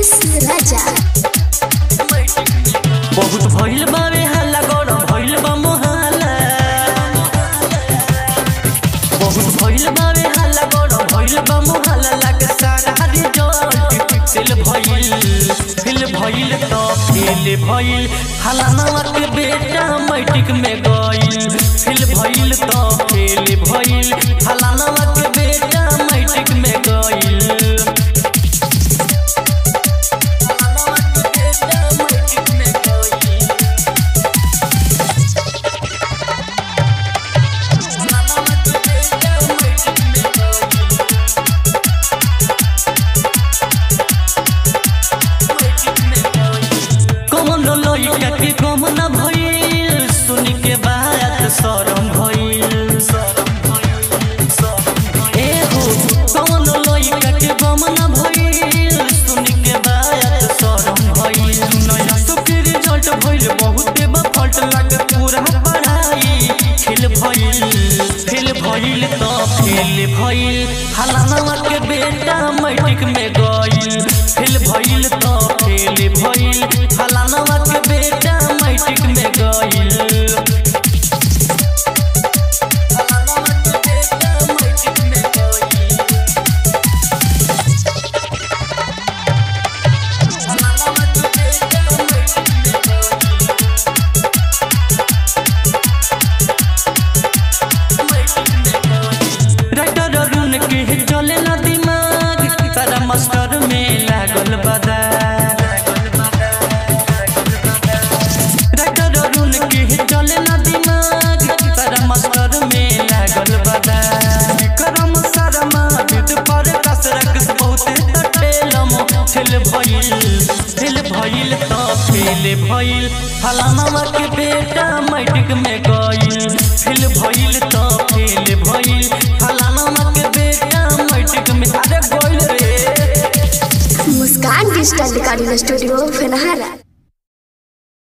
मुकेश राजा बहुत भइल बावे हल्ला गरम भइल बा मोहल्ला बहुत भइल बावे हल्ला गरम भइल बा मोहल्ला लागे सारा रिजल्ट फिल भइल फिल भइल तो फिल भइल हलानवा के बेटा मैट्रिक में गइल फिल भइल तो फिल भइल हलानवा के बेटा मैट्रिक में गइल हलानवा के बेटा मैट्रिक में गइल कौन लइका के गम न भइल सुन के बात शरम भइल ए हो कौन लइका के गम न भइल सुन के बात शरम भइल नया सुखी रिजल्ट भइल बहुते बफल्ट लागे पूरा पढ़ाई फेल भइल फेल भइल तो फेल भइल हलानवा के बेटा मैट्रिक में गइल फेल भइल तो फेल भइल हलानवा के बेटा मैट्रिक में गइल हलानवा के बेटा मैट्रिक में गइल हलानवा के बेटा मैट्रिक में गइल राइटर अरुण के चले ना दिमाग तारा मास्टर में लागल बदा राइटर अरुण के चले ना दिमाग तारा मास्टर में लागल बदा करम शर्मा विद पर कसरक बहुते तटेलम फेल भइल फेल भइल तो फेल भइल फलाना के बेटा मैट्रिक में गइल फेल भइल तो फेल भइल फलाना के बेटा मैट्रिक में अरे गइल रे मुस्कान डिजिटल रिकॉर्डिंग स्टूडियो फेनहारा